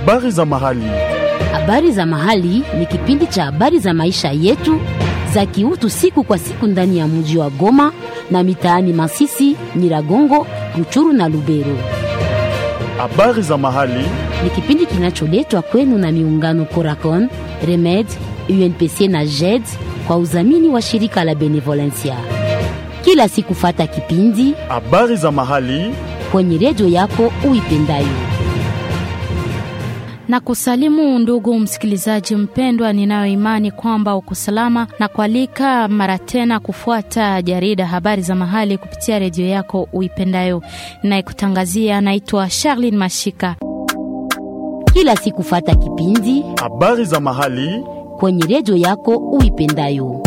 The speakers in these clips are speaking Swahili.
Habari za mahali. Habari za mahali ni kipindi cha habari za maisha yetu za kiutu siku kwa siku ndani ya mji wa Goma na mitaani Masisi, Nyiragongo, Ruchuru na Lubero. Habari za mahali. Ni kipindi kinacholetwa kwenu na miungano Coracon, Remed, UNPC na JED kwa udhamini wa shirika la Benevolencia. Kila siku fata kipindi Habari za mahali. kwenye redio yako uipendayo. na kusalimu ndugu msikilizaji mpendwa, ninayo imani kwamba uko salama na kualika mara tena kufuata jarida habari za mahali kupitia redio yako uipendayo. Ninayekutangazia naitwa Charlene Mashika. Kila siku fata kipindi Habari za mahali. kwenye redio yako uipendayo.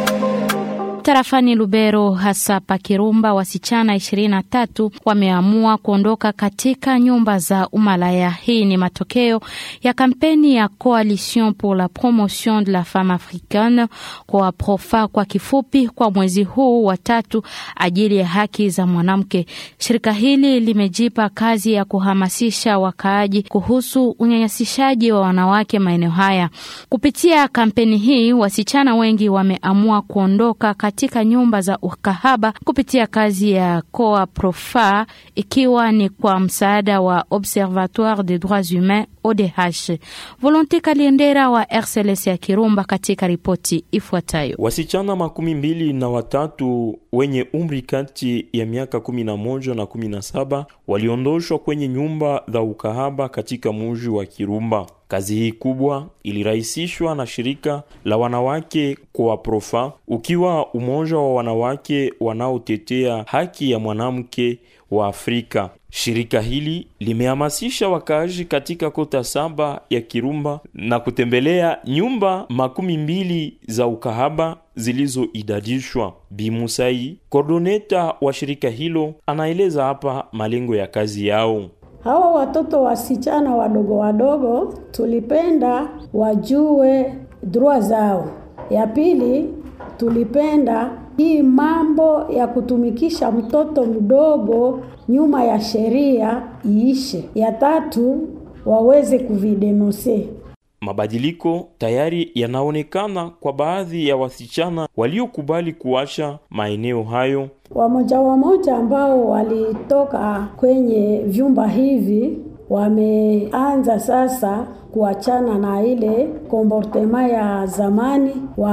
Tarafani Lubero, hasa pa Kirumba, wasichana 23 wameamua kuondoka katika nyumba za umalaya. Hii ni matokeo ya kampeni ya Coalition pour la promotion de la femme africaine, kwa PROFA kwa kifupi, kwa mwezi huu wa tatu ajili ya haki za mwanamke. Shirika hili limejipa kazi ya kuhamasisha wakaaji kuhusu unyanyasishaji wa wanawake maeneo haya. Kupitia kampeni hii, wasichana wengi wameamua kuondoka katika nyumba za ukahaba kupitia kazi ya Coa Profa, ikiwa ni kwa msaada wa Observatoire des droits humains ODH. Volonte Kaliendera wa RCLS ya Kirumba katika ripoti ifuatayo. Wasichana makumi mbili na watatu wenye umri kati ya miaka kumi na moja na kumi na saba waliondoshwa kwenye nyumba za ukahaba katika muji wa Kirumba. Kazi hii kubwa ilirahisishwa na shirika la wanawake kwa Profa, ukiwa umoja wa wanawake wanaotetea haki ya mwanamke wa Afrika. Shirika hili limehamasisha wakaaji katika kota saba ya Kirumba na kutembelea nyumba makumi mbili za ukahaba zilizoidadishwa. Bimusai, kordoneta wa shirika hilo, anaeleza hapa malengo ya kazi yao. Hawa watoto wasichana wadogo wadogo tulipenda wajue droit zao. Ya pili, tulipenda hii mambo ya kutumikisha mtoto mdogo nyuma ya sheria iishe. Ya tatu, waweze kuvidenonse. Mabadiliko tayari yanaonekana kwa baadhi ya wasichana waliokubali kuacha maeneo hayo. Wamoja wamoja ambao walitoka kwenye vyumba hivi wameanza sasa kuachana na ile komportema ya zamani,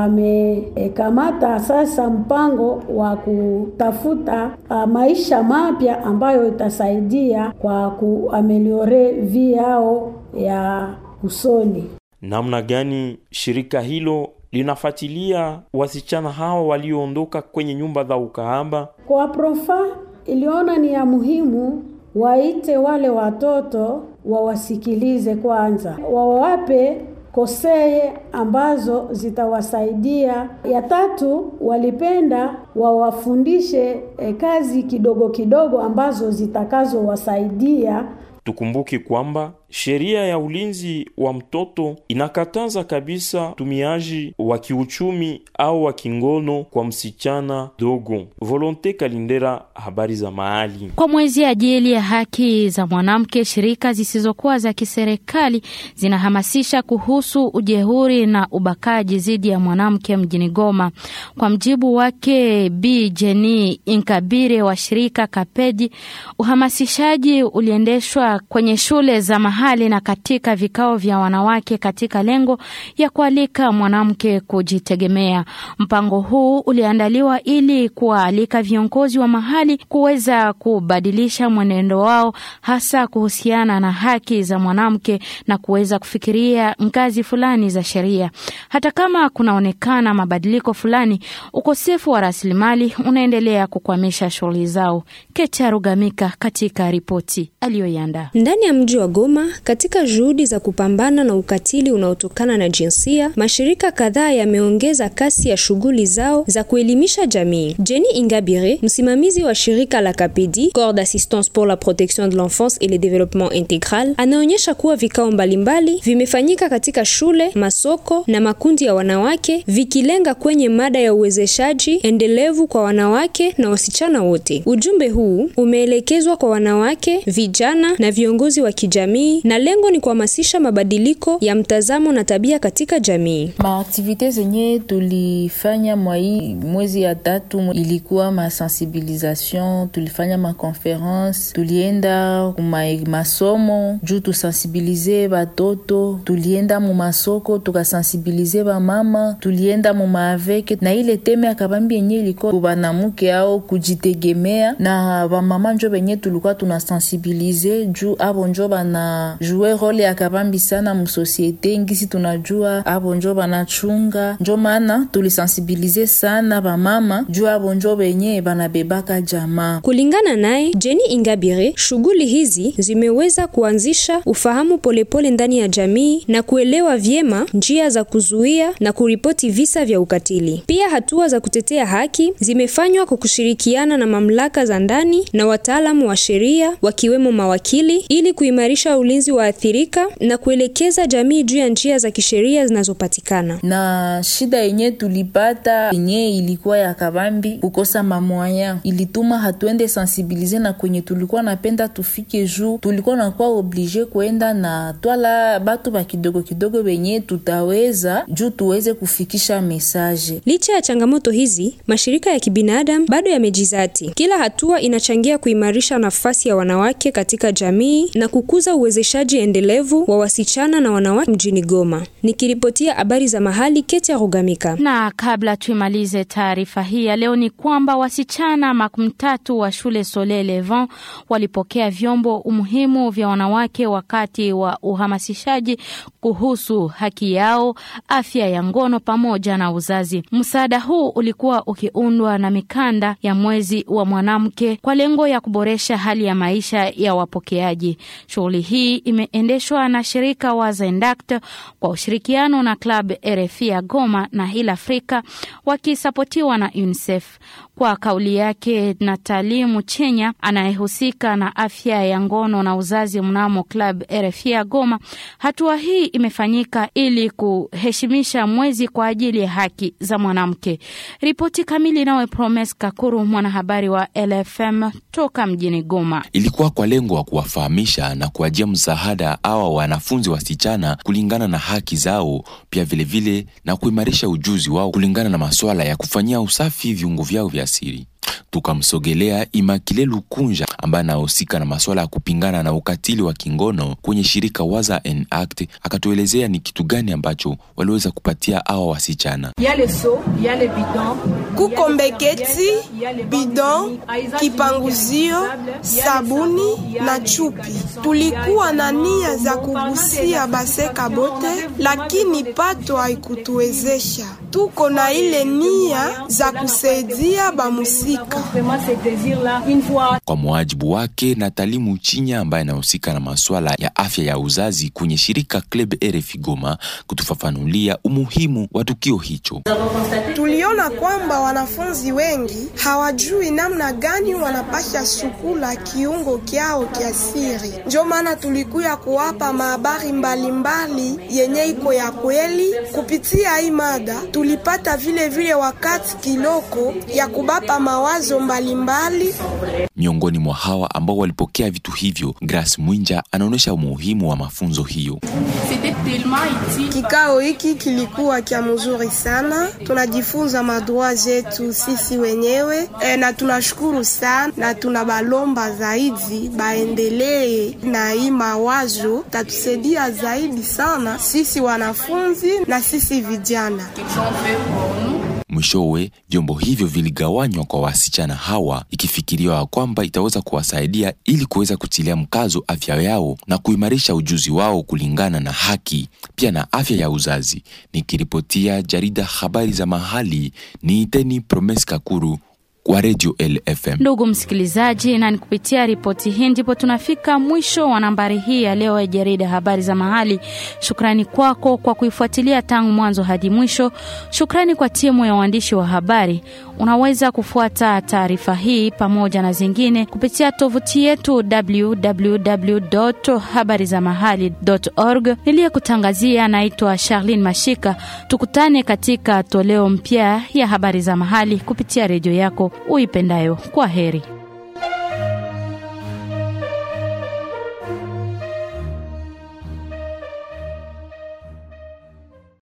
wamekamata sasa mpango wa kutafuta uh, maisha mapya ambayo itasaidia kwa kuameliore vi yao ya usoni. Namna gani shirika hilo linafuatilia wasichana hawa walioondoka kwenye nyumba za ukahaba? Kwa Profa iliona ni ya muhimu waite wale watoto wawasikilize kwanza, wawape koseye ambazo zitawasaidia. Ya tatu, walipenda wawafundishe eh, kazi kidogo kidogo ambazo zitakazowasaidia. Tukumbuke kwamba sheria ya ulinzi wa mtoto inakataza kabisa utumiaji wa kiuchumi au wa kingono kwa msichana dogo. Volonte Kalindera, habari za mahali. Kwa mwezi ajili ya haki za mwanamke, shirika zisizokuwa za kiserikali zinahamasisha kuhusu ujehuri na ubakaji dhidi ya mwanamke mjini Goma. Kwa mjibu wake Bi Jeni Inkabire wa shirika Kapedi, uhamasishaji uliendeshwa kwenye shule za mahali na katika vikao vya wanawake katika lengo ya kualika mwanamke kujitegemea. Mpango huu uliandaliwa ili kuwaalika viongozi wa mahali kuweza kubadilisha mwenendo wao hasa kuhusiana na haki za mwanamke na kuweza kufikiria ngazi fulani za sheria. Hata kama kunaonekana mabadiliko fulani, ukosefu wa rasilimali unaendelea kukwamisha shughuli zao. Keti Arugamika katika ripoti aliyoiandaa. Ndani ya mji wa Goma, katika juhudi za kupambana na ukatili unaotokana na jinsia, mashirika kadhaa yameongeza kasi ya shughuli zao za kuelimisha jamii. Jenny Ingabire, msimamizi wa shirika la Kapedi, Corps d'assistance pour la protection de l'enfance et le développement intégral, anaonyesha kuwa vikao mbalimbali vimefanyika katika shule, masoko na makundi ya wanawake vikilenga kwenye mada ya uwezeshaji endelevu kwa wanawake na wasichana wote. Ujumbe huu umeelekezwa kwa wanawake, vijana na viongozi wa kijamii na lengo ni kuhamasisha mabadiliko ya mtazamo na tabia katika jamii. Maaktivite zenye tulifanya mwa hii mwezi ya tatu ilikuwa masensibilisation, tulifanya makonference, tulienda kuma masomo juu tusensibilize batoto, tulienda mu masoko tukasensibilize bamama, tulienda mu maaveke na ile teme ya kabambi yenye ilikuwa banamuke ao kujitegemea, na bamama njo benye tulikuwa tunasensibilize juu abo njo bana jue role ya kabambi sana musosiete ngisi tunajua abo njo banachunga, njo maana tulisensibilize sana bamama juu abo njo benye banabebaka jamaa. Kulingana naye Jenny Ingabire, shughuli hizi zimeweza kuanzisha ufahamu polepole ndani ya jamii na kuelewa vyema njia za kuzuia na kuripoti visa vya ukatili. Pia hatua za kutetea haki zimefanywa kwa kushirikiana na mamlaka za ndani na wataalamu wa sheria wakiwemo mawakili ili kuimarisha ulinzi wa athirika na kuelekeza jamii juu ya njia za kisheria zinazopatikana. Na shida yenye tulipata yenye ilikuwa ya kabambi kukosa mamoya ilituma hatuende sensibilize na kwenye tulikuwa napenda tufike juu tulikuwa nakuwa oblige kuenda na twala batu ba kidogo kidogo benye tutaweza juu tuweze kufikisha mesaje. Licha ya changamoto hizi, mashirika ya kibinadamu bado yamejizati. Kila hatua inachangia kuimarisha nafasi ya wanawake katika jamii na kukuza uwezeshaji endelevu wa wasichana na wanawake mjini Goma. Nikiripotia habari za mahali, Ketia Rugamika. Na kabla tuimalize taarifa hii ya leo, ni kwamba wasichana makumi tatu wa shule Soleil Levant walipokea vyombo umuhimu vya wanawake wakati wa uhamasishaji kuhusu haki yao, afya ya ngono pamoja na uzazi. Msaada huu ulikuwa ukiundwa na mikanda ya mwezi wa mwanamke kwa lengo ya kuboresha hali ya maisha ya wapokeaji. Shughuli hii imeendeshwa na shirika wa Zendact kwa ushirikiano na Club RFI ya Goma na Hill Africa wakisapotiwa na UNICEF. Kwa kauli yake Natali Muchenya anayehusika na afya ya ngono na uzazi mnamo Club RFI ya Goma, hatua hii imefanyika ili kuheshimisha mwezi kwa ajili ya haki za mwanamke. Ripoti kamili nawe Promes Kakuru, mwanahabari wa LFM toka mjini Goma. Ilikuwa kwa lengo wa kuwafahamisha na kuwajia msaada awa wanafunzi wasichana kulingana na haki zao, pia vilevile vile, na kuimarisha ujuzi wao kulingana na masuala ya kufanyia usafi viungo vyao vya siri. Tukamsogelea Imakile Lukunja ambaye anahusika na masuala ya kupingana na ukatili wa kingono kwenye shirika Waza and Act, akatuelezea ni kitu gani ambacho waliweza kupatia awa wasichana. Kuko mbeketi, bidon, kipanguzio, sabuni na chupi. Tulikuwa na nia za kugusia baseka bote, lakini pato haikutuwezesha. Tuko na ile nia za kusaidia bamusika. Kwa muajibu wake Natali Muchinya ambaye anahusika na masuala ya afya ya uzazi kwenye shirika Club RFI Goma, kutufafanulia umuhimu wa tukio hicho. Tuliona kwamba wanafunzi wengi hawajui namna gani wanapasha sukula kiungo kyao kya siri, ndio maana tulikuya kuwapa mahabari mbalimbali yenye iko ya kweli. Kupitia hii mada tulipata vile vile wakati kiloko ya kubapa mawazo mbalimbali. Miongoni mwa hawa ambao walipokea vitu hivyo, Grace Mwinja anaonyesha umuhimu wa mafunzo hiyo. Kikao hiki kilikuwa kya mzuri sana, tunajifunza madroa zetu sisi wenyewe e, na tunashukuru sana na tunabalomba zaidi baendelee na hii mawazo, tatusaidia zaidi sana sisi wanafunzi na sisi vijana. Mwishowe vyombo hivyo viligawanywa kwa wasichana hawa, ikifikiriwa kwamba itaweza kuwasaidia ili kuweza kutilia mkazo afya yao na kuimarisha ujuzi wao kulingana na haki pia na afya ya uzazi. Nikiripotia jarida habari za mahali, ni Iteni Promes Kakuru wa Radio LFM. Ndugu msikilizaji, na ni kupitia ripoti hii ndipo tunafika mwisho wa nambari hii ya leo ya jarida habari za mahali. Shukrani kwako kwa kuifuatilia tangu mwanzo hadi mwisho. Shukrani kwa timu ya waandishi wa habari. Unaweza kufuata taarifa hii pamoja na zingine kupitia tovuti yetu www.habarizamahali.org. Niliyekutangazia naitwa Charlene Mashika. Tukutane katika toleo mpya ya habari za mahali kupitia redio yako uipendayo. Kwa heri.